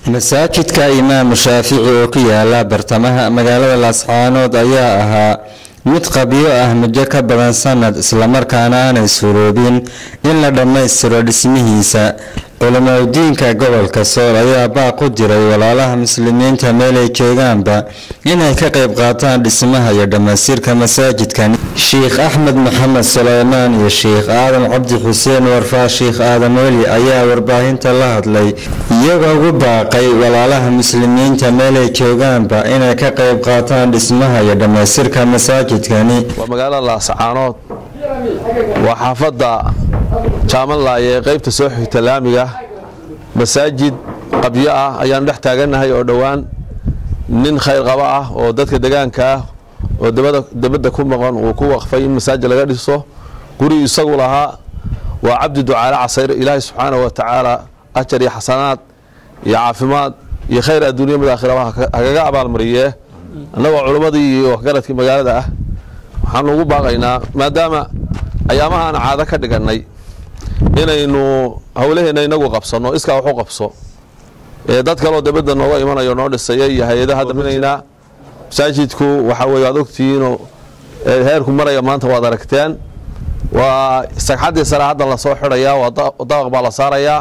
masaajidka imaamu shaafici oo ku yaala bartamaha magaalada laascaanood ayaa ahaa mid qabyo ah muddo ka badan sanad islamarkaana aanay suroobin in la dhammaystiro dhismihiisa culimadiinka gobolka sool ayaa baaq u diray walaalaha muslimiinta meelay joogaanba inay ka qayb qaataan dhismaha iyo dhammaystirka masaajidkan sheikh axmed maxamed suleymaan iyo sheikh aadan cabdi xuseen warfaa sheikh aadan weli ayaa warbaahinta la hadlay iyagoo ugu baaqay walaalaha muslimiinta meelay joogaanba inay ka qayb qaataan dhismaha iyo dhammaystirka masaajidkani waa magaalada laascaanood waa xaafadda jaamalaaye ee qaybta soo xigta laamiga masaajid qabyo ah ayaan dhex taagannahay oo dhowaan nin khayr qaba ah oo dadka degaanka ah oo debadda ku maqan uu ku waqfay in masaajid laga dhiso guri isagu lahaa waa cabdi ducaale casayr ilaahay subxaanahu wa tacaala ajar iyo xasanaad iyo caafimaad iyo khayr adduuniya mid aakhiraba hagaga abaalmariyee annagoo culimmadii iyo waxgaradkii magaalada ah waxaanu ugu baaqaynaa maadaama ayaamaha aan caado ka dhigannay inaynu howlaheenna inagu qabsanno iskaa waxu qabso ee dad kaloo dibadda nooga imanayo noo dhisaya iyo hay-adaha daminaynaa masaajidku waxa weye waad ogtihiinoo heerku maraya maanta waad aragteen waa sagxaddii sare hadda lasoo xidhayaa waa dabaq baa la saarayaa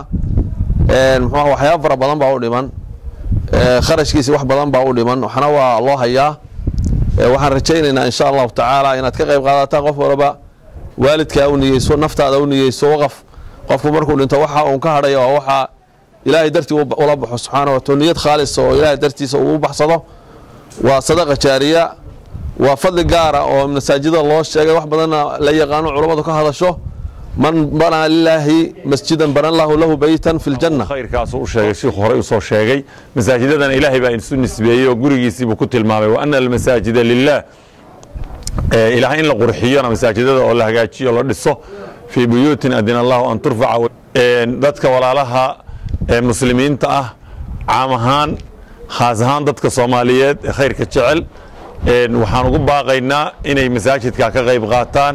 muxuuha waxyaaba fara badan baa u dhiman kharashkiisi wax badan baa u dhiman waxna waa loo hayaa waxaan rajaynaynaa insha allahu tacaala inaad ka qayb qaadataan qof walba waalidkaa u niyeyso naftaada u niyeyso waqaf qofku markuu dhinto waxa uun ka hadhaya waa waxaa ilaahay dartii ula baxo subxaana wa niyad khaalisa oo ilaahay dartiisa uu u baxsado waa sadaqa jaariya waa fadli gaara oo masaajida loo sheegay wax badanna la yaqaano culammadu ka hadasho man banaa lilaahi masjidan bana lahu lahu beytan fi ljanna khayrkaasuu u sheegay shiikhu horey usoo sheegay masaajidadana ilaahay baa isu nisbeeyey oo gurigiisiibuu ku tilmaamay wa ana almasaajida lilah ilaahay in la qurxiyona masaajidada oo la hagaajiyo la dhiso fii buyuutin adina allahu an turfaca dadka walaalaha muslimiinta ah caam ahaan khaas ahaan dadka soomaaliyeed ee khayrka jecel waxaan ugu baaqaynaa inay masaajidka ka qayb qaataan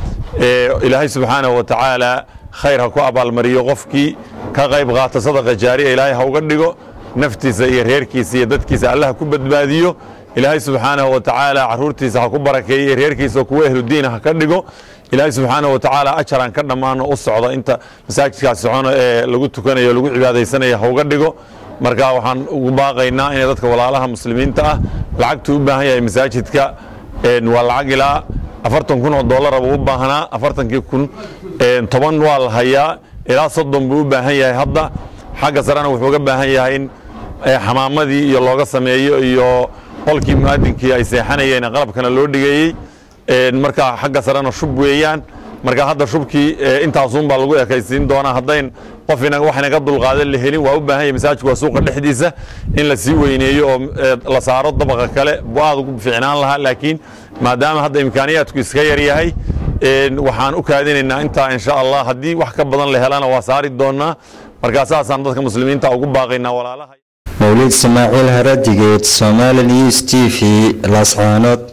ilaahay subxaanahu wa tacaala khayr ha ku abaalmariyo qofkii ka qayb qaata sadaqa jaariya ilaahay ha uga dhigo naftiisa iyo reerkiisa iyo dadkiisa allah ku badbaadiyo ilaahay subxaanahu wa tacaala caruurtiisa ha ku barakeeyo reerkiisa kuwa ehludiina ha ka dhigo ilaahay subxaanahu wa tacaala ajaraan ka dhammaano u socda inta masaajidkaas socono ee lagu tukanayo lagu cibaadaysanaya ha uga dhigo marka waxaan ugu baaqaynaa inay dadka walaalaha muslimiinta ah lacagtuu u baahan yahay masaajidka waa lacag ilaa afartan kun oo dollara buu u baahnaa afartankii kun toban waa la hayaa ilaa soddon buu u baahan yahay hadda xagga sarena wuxuu uga baahan yahay in xamaamadii iyo looga sameeyo iyo qolkii mu'adinkii ay seexanayeen qalabkana loo dhigeeyey marka xagga sarena shub weeyaan marka hadda shubkii intaasunbaa lagu ekaysiin doonaa haddayn qof wax inaga dulqaadan la helin waa u baahan yahay masaajidku waa suuqa dhexdiisa in la sii weyneeyo oo la saaro dabaqa kale buu aad ugu fiicnaan lahaa laakiin maadaama hadda imkaaniyaadku iska yar yahay waxaan u kaadinaynaa intaa insha allah haddii wax ka badan la helana waa saari doonaa markaa saasaan dadka muslimiinta ugu baaqaynaa walaalaha mawlid ismaaciil haradigeed somali news t v laascaanood